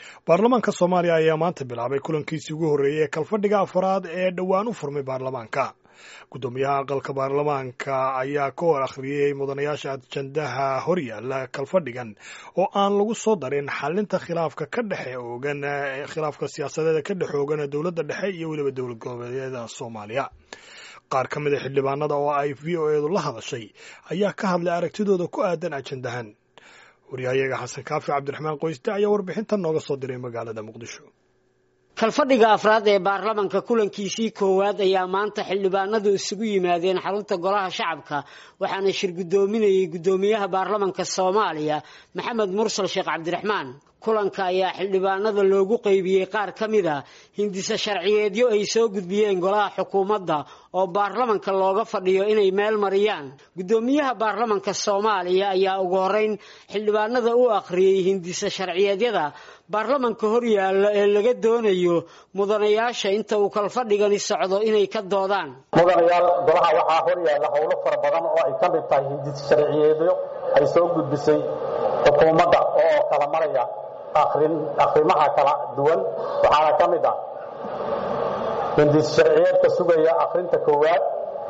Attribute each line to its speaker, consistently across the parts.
Speaker 1: baarlamaanka soomaaliya ayaa maanta bilaabay kulankiisii ugu horreeyey ee kalfadhiga afaraad ee dhowaan u furmay baarlamaanka guddoomiyaha aqalka baarlamaanka ayaa ka hor akhriyey mudanayaasha ajandaha horyaala kalfadhigan oo aan lagu soo darin xalinta khilaafka ka dhexe oogan khilaafka siyaasadeeda ka dhex oogan dowladda dhexe iyo weliba dowlad goboleedyada soomaaliya qaar ka mid a xildhibaanada oo ay v o eedu la hadashay ayaa ka hadlay aragtidooda ku aadan ajandahan waryahayaga xasan kaafi cabdiraxmaan qoysde ayaa warbixintan nooga soo diray magaalada muqdisho
Speaker 2: kalfadhiga afraad ee baarlamanka kulankiisii koowaad ayaa maanta xildhibaanadu isugu yimaadeen xarunta golaha shacabka waxaana shir guddoominayay guddoomiyaha baarlamanka soomaaliya maxamed mursal sheekh cabdiraxmaan kulanka ayaa xildhibaanada loogu qeybiyey qaar ka mid a hindise sharciyeedyo ay soo gudbiyeen golaha xukuumadda oo baarlamanka looga fadhiyo inay meel mariyaan guddoomiyaha baarlamanka soomaaliya ayaa ugu horeyn xildhibaanada u akhriyey hindise sharciyeedyada baarlamanka horyaalla ee laga doonayo mudanayaasha inta uu kalfadhigani socdo inay ka doodaan
Speaker 3: mudanayaal golaha waxaa horyaalla howlo fara badan oo ay ka mid tahay hindise sharciyeedyo ay soo gudbisay xukuumadda oo kala maraya akhrimaha kala duwan waxaana ka mid ah hindis sharciyeedka sugaya akhrinta koowaad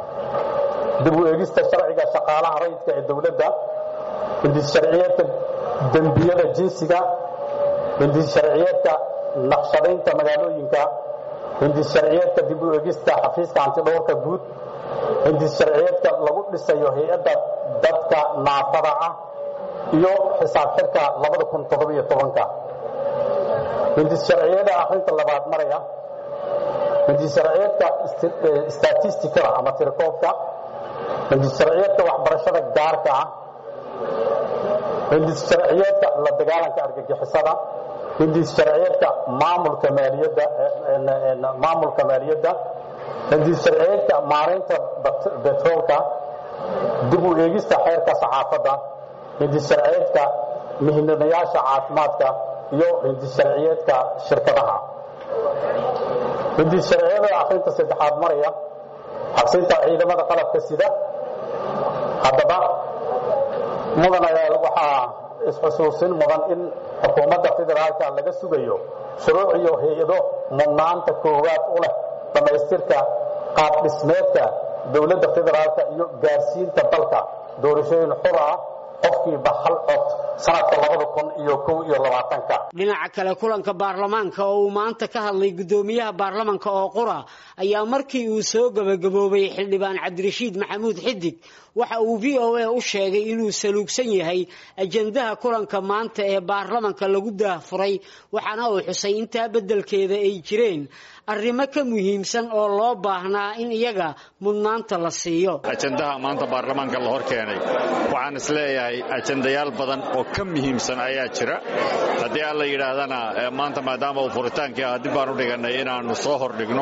Speaker 3: dib u eegista sharciga shaqaalaha rayidka ee dowladda hindis sharciyeedka dembiyada jinsiga hindis sharciyeedka naqshadaynta magaalooyinka hindis sharciyeedka dib u eegista xafiiska antidhowrka guud hindis sharciyeedka lagu dhisayo hay-adda dadka naafada ah iyo xisaab xirka labada kun toddobiyo tobanka hindis sharciyada akhrinta labaad maraya hindis sharciyeedka statistikada ama tirakoobka hindis sharciyeedka waxbarashada gaarka ah hindis sharciyeedka la dagaalanka argagixisada hindis sharciyeedka maamulka maaliyadda maamulka maaliyadda hindis sharciyeedka maareynta betroolka dib u eegista xeerka saxaafadda hindis sharciyeedka mihnadayaasha caafimaadka iyo hindis sharciyeedka shirkadaha hindis sharciyada akhrinta saddexaad maraya xabsinta ciidamada qalabka sida haddaba mudanayaal waxaa isxusuusin mudan in xukuumadda federaalka laga sugayo shuruuc iyo hay-ado mudnaanta koowaad u leh dhammaystirka qaab dhismeedka dowladda federaalka iyo gaarsiinta dalka doorashooyin xur ah qofkiiba hal cod sanadka labada kun iyo kow iyo labaatanka
Speaker 2: dhinaca kale kulanka baarlamaanka oo uu maanta ka hadlay guddoomiyaha baarlamanka oo qura ayaa markii uu soo gebagaboobay xildhibaan cabdirashiid maxamuud xidig waxa uu v o a u sheegay inuu saluugsan yahay ajandaha kulanka maanta ee baarlamanka lagu daahfuray waxaana uu xusay intaa beddelkeeda ay jireen arrimo ka muhiimsan oo loo baahnaa in iyaga mudnaanta la siiyo
Speaker 4: ajandaha maanta baarlamaanka la hor keenay waxaan is leeyahay ajandayaal badan oo ka muhiimsan ayaa jira haddii aan la yidhaahdana maanta maadaama uu furitaankii ah dib baan u dhigannay inaannu soo hordhigno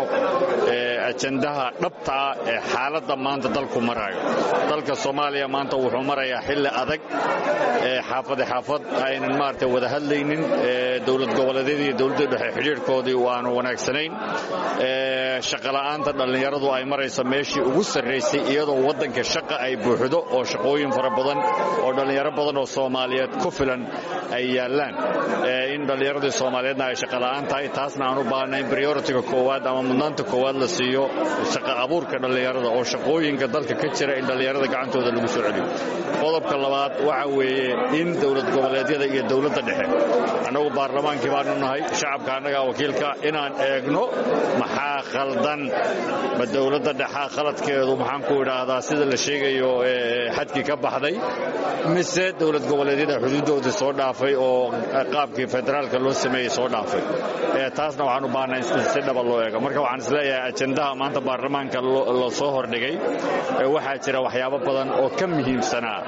Speaker 4: ajandaha dhabta ah ee xaaladda maanta dalku maraayo dalka soomaaliya maanta wuxuu marayaa xilli adag xaafade xaafad aynan maaragtay wada hadlaynin dowlad goboleedyadii iyo dowladda dhexe xidhiirhkoodii aanu wanaagsanayn shaqola'aanta dhallinyaradu ay maraysa meeshii ugu sarraysay iyadoo waddanka shaqa ay buuxdo oo shaqooyin fara badan oo dhallinyaro badan oo soomaaliyeed ku filan ay yaallaan in dhallinyaradii soomaaliyeedna ay shaqola'aan tahay taasna aan u baahnayn prioritiga koowaad ama mudnaanta koowaad la siiyo shaqa abuurka dhallinyarada oo shaqooyinka dalka ka jira in dhallinyarada gacantooda lagu soo celiyo qodobka labaad waxa weeye in dowlad goboleedyada iyo dowladda dhexe annagu baarlamaankii baanu nahay shacabka annagaa wakiilka inaan eegno maxaa khaldan ma dowladda dhexaa khaladkeedu maxaan ku idhaahdaa sida la sheegayo xadkii ka baxday mise dowlad goboleedyada xuduuddooda soo dhaafay oo qaabkii federaalka loo sameeyey soo dhaafay taasna waxaan u baahnaa in si dhaba loo eego marka waxaan isleeyahay ajandaha maanta baarlamaanka la soo hordhigay waxaa jira waxyaabo badan oo ka muhiimsanaa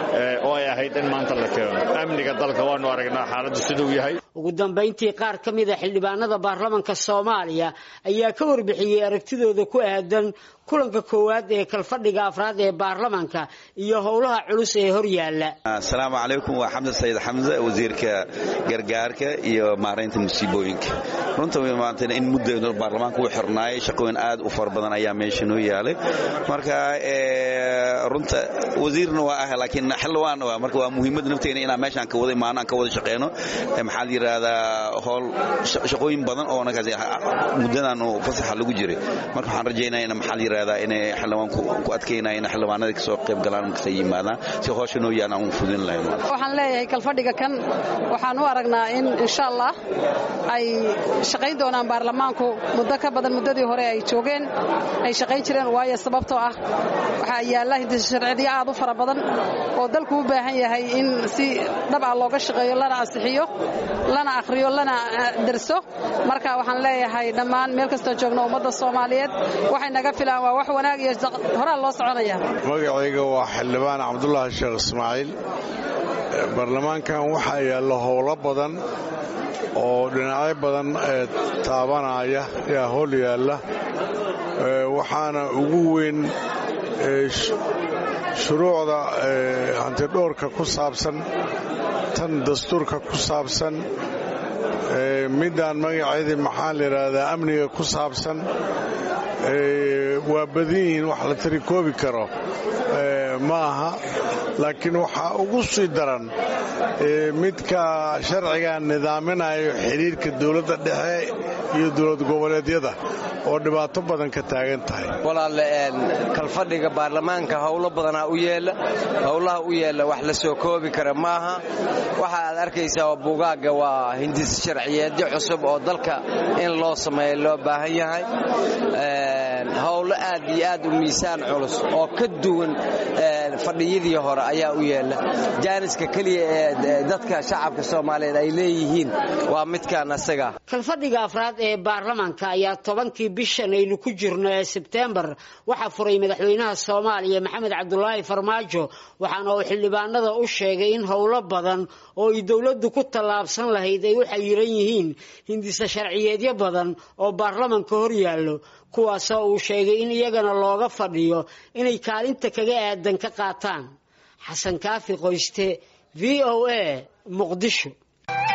Speaker 4: oo ay ahayd in maanta la keeno amniga dalka waanu aragnaa xaaladdu siduu yahay
Speaker 2: ugu dambayntii qaar ka mid a xildhibaanada baarlamanka soomaaliya ayaa ka warbixiyey aragtidooda ku aadan kulanka koowaad ee kalfadhiga afraad ee baarlamanka iyo howlaha culus ee hor yaalla
Speaker 5: asalaamu calaykum waa xamse sayid xamse wasiirka gargaarka iyo maaraynta musiibooyinka runta maanta in mudda baarlamaanka uu xirnaayay shaqooyin aad u fara badan ayaa meesha noo yaalay marka runta wasiirna waa ah laakiin xildhibaanna waa marka waa muhiimada nafteena inaan meeshaan ka wada imaano aan ka wada shaqeyno maxaa la yidhaahdaa howl shaqooyin badan oo nakaas muddadan uu fasaxa lagu jiray marka waxaan rajaynaya in maxaa la yidhaahdaa inay xildhibaanku ku adkeynaya in xildhibaanada kasoo qayb galaan markasta yimaadaan si howsha noo yaalan aan u fudin lahayn
Speaker 6: waxaan leeyahay kalfadhiga kan waxaan u aragnaa in insha allah ay shaqayn doonaan baarlamaanku muddo ka badan muddadii hore ay joogeen ay shaqayn jireen waayo sababtoo ah waxaa yaalla hindisharcidiyo aad u fara badan oo dalku u baahan yahay in si dhab ah looga shaqeeyo lana ansixiyo lana akhriyo lana derso marka waxaan leeyahay dhammaan meel kastoo joogno ummadda soomaaliyeed waxay naga filaan waa wax wanaag iyo horaa loo soconaya
Speaker 7: magacayga waa xildhibaan cabdulaahi sheekh ismaaciil baarlamaankan waxaa yaalla howlo badan oo dhinacyo badan ee taabanaya yaa howl yaalla waxaana ugu weyn shuruucda hantidhoorka ku saabsan tan dastuurka ku saabsan middaan magaceedii maxaa la yidhaahdaa amniga ku saabsan waa badan yihiin wax la tiri koobi karo ma aha laakiin waxaa ugu sii daran midka sharciga nidaaminayo xidhiirka dowladda dhexe iyo dowlad goboleedyada oo dhibaato badan ka taagan tahay
Speaker 8: walaalle kalfadhiga baarlamaanka howlo badanaa u yeella howlaha u yeella wax la soo koobi kara maaha waxa aad arkaysaa buugaagga waa hindis sharciyeedyo cusub oo dalka in loo sameeyo loo baahan yahay howlo aad iyo aad u miisaan culus oo ka duwan fadhiyadii hore ayaa u yeella jaaniska keliya ee dadka shacabka soomaaliyeed ay leeyihiin waa midkaan asaga
Speaker 2: kalfadhiga afraad ee baarlamaanka ayaa tobankii bishan aynu ku jirno ee sebteembar waxaa furay madaxweynaha soomaaliya maxamed cabdulaahi farmaajo waxaana uu xildhibaanada u sheegay in howlo badan oo ay dowladdu ku tallaabsan lahayd ay u xayiran yihiin hindisa sharciyeedyo badan oo baarlamanka hor yaallo kuwaasoo uu sheegay in iyagana looga fadhiyo inay kaalinta kaga aadan ka qaataan xasan kaafi qoyste v o a muqdisho